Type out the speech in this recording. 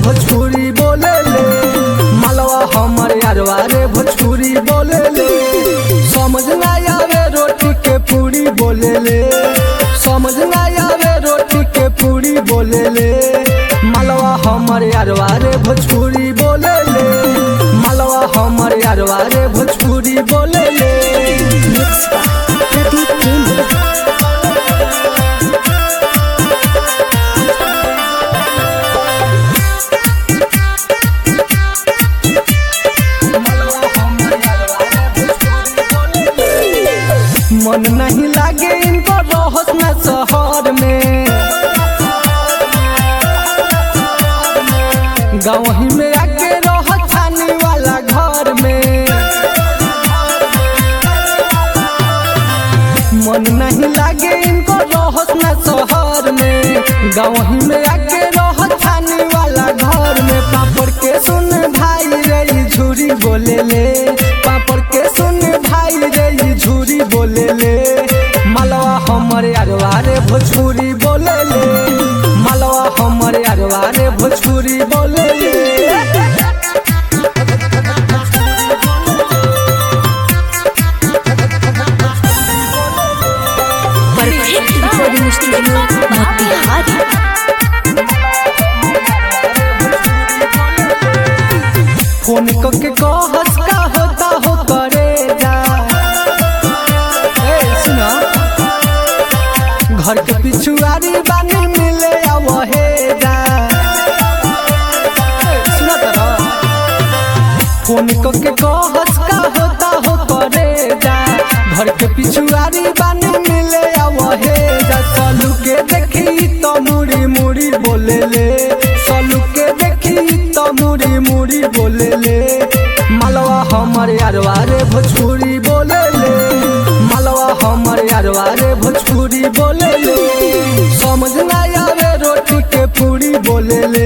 भोजपुरी बोले ले मालवा हमर यारवा रे भोजपुरी बोले ले समझ ना आवे रोटी के पूरी बोले ले समझ ना आवे रोटी के पूरी बोले ले मालवा हमर यारवा रे भोजपुरी बोले ले मालवा हमर यारवा रे भोजपुरी बोले ले Mixed by Pradeep Premi. मन नहीं लागे इनको रहस न शहर में गाँव ही में आके रह छानी वाला घर में मन नहीं लागे इनको रहस न शहर में गाँव ही में आके रह छानी वाला घर में पापड़ के सुन भाई रे ई झूरी बोले ले पापड़ के सुन भाई रे ई झूरी बोले ले मालवा हमर अरवा रे भोजपुरी बोले ले मालवा हमर अरवा रे भोजपुरी बोले ले Perfect recording studio, Motihari. Phone करके कहस का होता हो करे जा ए सुना घर के पिछुआरी बानी मिले आवहे जा ए, सुना तारा फोन करके कहस का होता हो करे जा घर के पिछुआरी बानी मिले आवहे जा सलू के देखी तो मुड़ी मुड़ी बोले ले सलू के देखी तो मुड़ी मुड़ी बोले ले मालवा हमर यारवा रे भोजपुरी बोले ले मालवा हमर यारवा रे भोजपुरी बोले ले समझ ना आवे रोटी के पूरी बोले ले